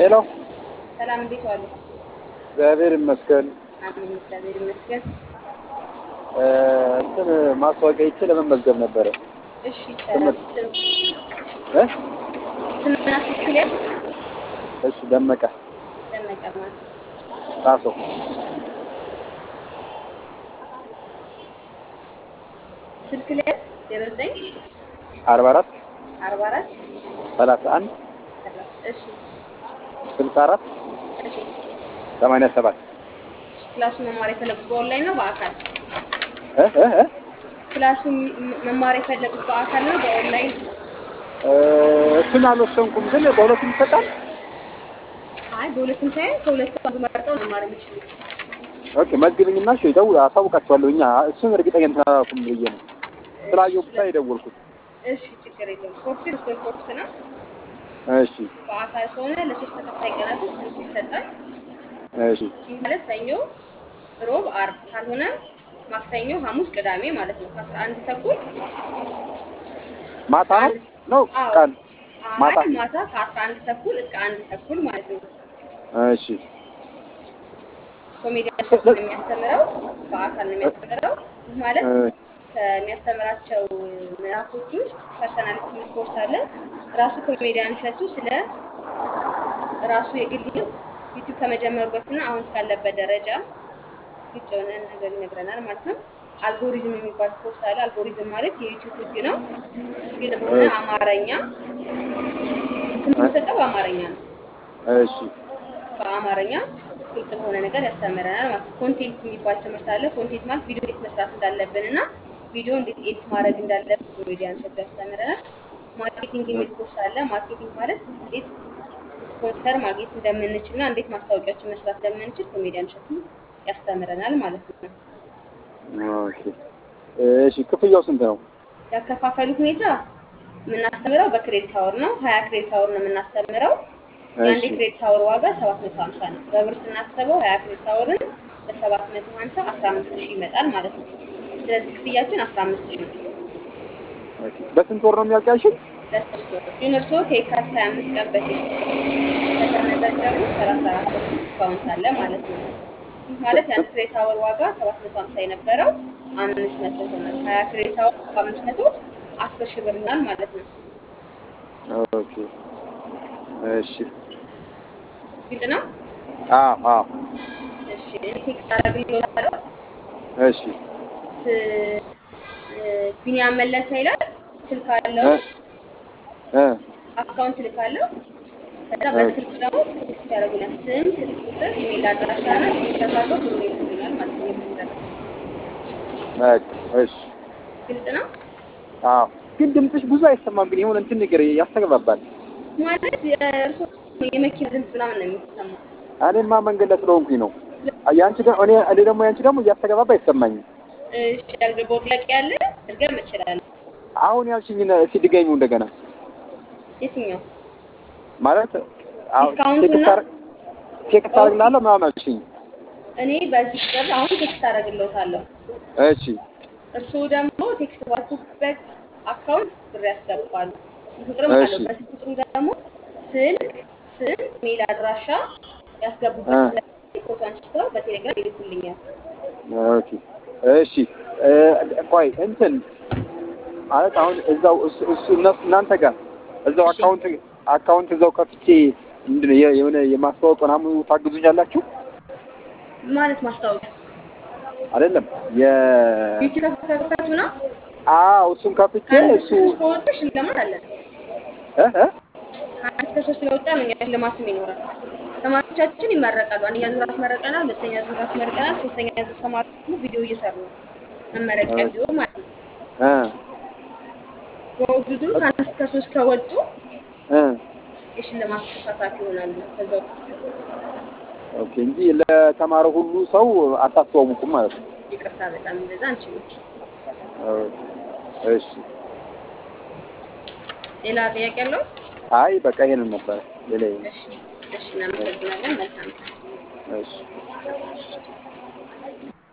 ሄሎ ሰላም እንዴት ዋሉ? እግዚአብሔር ይመስገን። አሜን እግዚአብሔር ይመስገን። እ እንትን ማስታወቂያ ይቼ ለመመዝገብ ነበረ። እሺ ይቻላል። ስም እ ስምና ስልክ ላይ እሺ ደመቀ ደመቀ ማለት ጣሶ ስልክ ላይ ዜሮ ዘጠኝ አርባ አራት አርባ አራት ሰላሳ አንድ ሰላሳ እሺ ስልሳ አራት እሺ ሰማንያ ሰባት ክላሱ መማር የፈለጉት በኦንላይን ነው በአካል? እ እ እ ክላሱ ም- መማር የፈለጉት በአካል ነው በኦንላይን? እ እሱን አልወሰንኩም፣ ግን በሁለቱም ይሰጣል። አይ በሁለቱም ሳይሆን ከሁለቱ አንዱ መርጠው መማር የሚችሉት። ኦኬ መዝግብኝና እሺ ደውል አሳውቃቸዋለሁ። እኛ እሱን እርግጠኛ እንትን አላልኩም ብዬ ነው ስላየሁ ብቻ የደወልኩት። እሺ ችግር የለውም። ኮርሱ የሶስት ወር ኮርስ ነው። እሺ በአካል ከሆነ ለሶስት ተከታታይ ቀናቶች ትምህርት ይሰጣል። እሺ ይህ ማለት ሰኞ፣ ሮብ፣ አርብ ካልሆነ ማክሰኞ፣ ሐሙስ፣ ቅዳሜ ማለት ነው ከአስራ አንድ ተኩል ማታ ነው ነው አዎ። ቀን ማታ አይ ማታ ከአስራ አንድ ተኩል እስከ አንድ ተኩል ማለት ነው። እሺ ኮሜዲያን ሶስት ነው የሚያስተምረው፣ በአካል ነው የሚያስተምረው። ይህ ማለት እ ከሚያስተምራቸው ምዕራፎች ውስጥ ፐርሰናሊቲ የሚል ኮርስ አለ። ራሱ ኮሜዲያን እሸቱ ስለ ራሱ የግል ህይወት ዩቲዩብ ከመጀመሩ በፊትና አሁን እስካለበት ደረጃ ግልጽ የሆነ ነገር ይነግረናል ማለት ነው። አልጎሪዝም የሚባል ኮርስ አለ። አልጎሪዝም ማለት የዩቲዩብ ህግ ነው። ግልጽ በሆነ አማርኛ ትምህርት የሚሰጠው በአማርኛ ነው። እሺ በአማርኛ ግልጽ በሆነ ነገር ያስተምረናል ማለት ነው። ኮንቴንት የሚባል ትምህርት አለ። ኮንቴንት ማለት ቪዲዮ እንዴት መስራት እንዳለብን እና ቪዲዮ እንዴት ኤዲት ማድረግ እንዳለብን ኮሜዲያን እሸቱ ያስተምረናል። ማርኬቲንግ የሚል ኮርስ አለ። ማርኬቲንግ ማለት እንዴት ስፖንሰር ማግኘት እንደምንችል እና እንዴት ማስታወቂያዎችን መስራት እንደምንችል ኮሜዲያን እሸቱ ያስተምረናል ማለት ነው። ኦኬ እሺ ክፍያው ስንት ነው? ያከፋፈሉ ሁኔታ የምናስተምረው በክሬዲት አወር ነው። ሀያ ክሬዲት አወር ነው የምናስተምረው። የአንድ እሺ ክሬዲት አወር ዋጋ ሰባት መቶ ሀምሳ ነው። በብር ስናስበው ሀያ ክሬዲት አወርን በሰባት መቶ ሀምሳ አስራ አምስት ሺህ ይመጣል ማለት ነው። ስለዚህ ክፍያችን አስራ አምስት ሺህ ነው ኦኬ በስንት ወር ነው የሚያልቃሽን? ለሶስት ወር። ግን እርስዎ ከየካቲት ሀያ አምስት ቀን በፊት ከተመዘገቡ ሰላሳ አራት ፐርሰንት ዲስካውንት አለ ማለት ነው። ይህ ማለት የአንድ ክሬዲት አወር ዋጋ ሰባት መቶ ሀምሳ የነበረው አምስት መቶ ይሆናል። ሀያ ክሬዲት አወር በአምስት መቶ አስር ሺህ ብር ይሆናል ማለት ነው። ኦኬ እሺ ግልጽ ነው? አዎ አዎ እሺ እኔ ቴክስት አደርግልዎታለሁ። እሺ ስ- እ፣ ቢኒያም መለሰ ይላል። ስልክ አለው፣ እ እ አካውንት ልካለው። ከዛ በስልክ ደግሞ ቴክስት ያደርጉኛል። ስም፣ ስልክ ቁጥር፣ ኢሜል አድራሻ እና ስክሪንሾት አድርገው ብሩ ይልኩልኛል ማለት ነው። የብሩ ደረሰኝ በቃ እሺ ግልጽ ነው አዎ ግን ድምፅሽ ብዙ አይሰማም። ግን የሆነ እንትን ነገር ያስተግባባል። ማለት የእርሶ የመኪና ድምፅ ምናምን ነው የሚሰማው። እኔማ መንገድ ላይ ስለሆንኩኝ ነው። ያንቺ ደግሞ እኔ እኔ ደግሞ ያንቺ ደግሞ እያስተገባባ አይሰማኝም። እሺ ያልገባው ጥያቄ ያለ እርገም እችላለሁ። አሁን ያልሽኝን እስኪ ድገሚው እንደገና የትኛው ማለት አሁን ዲስካውንቱን ቴክስት ነው? አር- ቴክስት አደርግልሃለሁ ምናምን አልሽኝ። እኔ በዚህ ቁጥር አሁን ቴክስት አደርግልዎታለሁ። እሺ እርስዎ ደግሞ ቴክስት ባልኩበት አካውንት ብር ያስገባሉ። ቁጥርም እሺ። አለው። በዚህ ቁጥሩ ደግሞ ስልክ፣ ስም፣ ሜል አድራሻ ያስገቡበት እ። ስለዚህ ፎቶ አንስተው በቴሌግራም ይልኩልኛል። ኦኬ እሺ እ፣ ቆይ እንትን ማለት አሁን እዛው እሱ እሱ እነሱ እናንተ ጋር እዛው እሺ። አካውንት አካውንት እዛው ከፍቼ ምንድን ነው የ- የሆነ የማስተዋወቅ ምናምን ታግዙኛላችሁ ማለት ማስታወቂያ አይደለም? የ ዩቲዩብ ከፈቱ ነው። አዎ እሱን ከፍቼ ከአንድ እሱ እስከ ሶስት ከወጡ ሽልማት አለን። እ እ ከአንድ እስከ ሶስት ለወጣ ነው እኛ ሽልማትም ይኖራል። ተማሪዎቻችን ይመረቃሉ። አንደኛ ዙር አስመርቀናል፣ ሁለተኛ ዙር አስመርቀናል፣ ሶስተኛ ዙር ተማሪዎች ደግሞ ቪዲዮ እየሰሩ ነው። መመረቂያ ቪዲዮ ማለት ነው። እ በውድድሩ ከአንድ እስከ ሶስት ከወጡ እ የሽልማት ተሳታፊ ይሆናሉ። ከዛ ውስጥ ኦኬ እንጂ ለተማረ ሁሉ ሰው አታስተዋውቁም ማለት ነው። ይቅርታ በጣም እንደዛ አንችልም። ኦኬ፣ እሺ ሌላ ጥያቄ ያለው? አይ በቃ ይሄንን ነበረ ሌላ እሺ፣ እሺ፣ እናመሰግናለን። መልካም ቀን። እሺ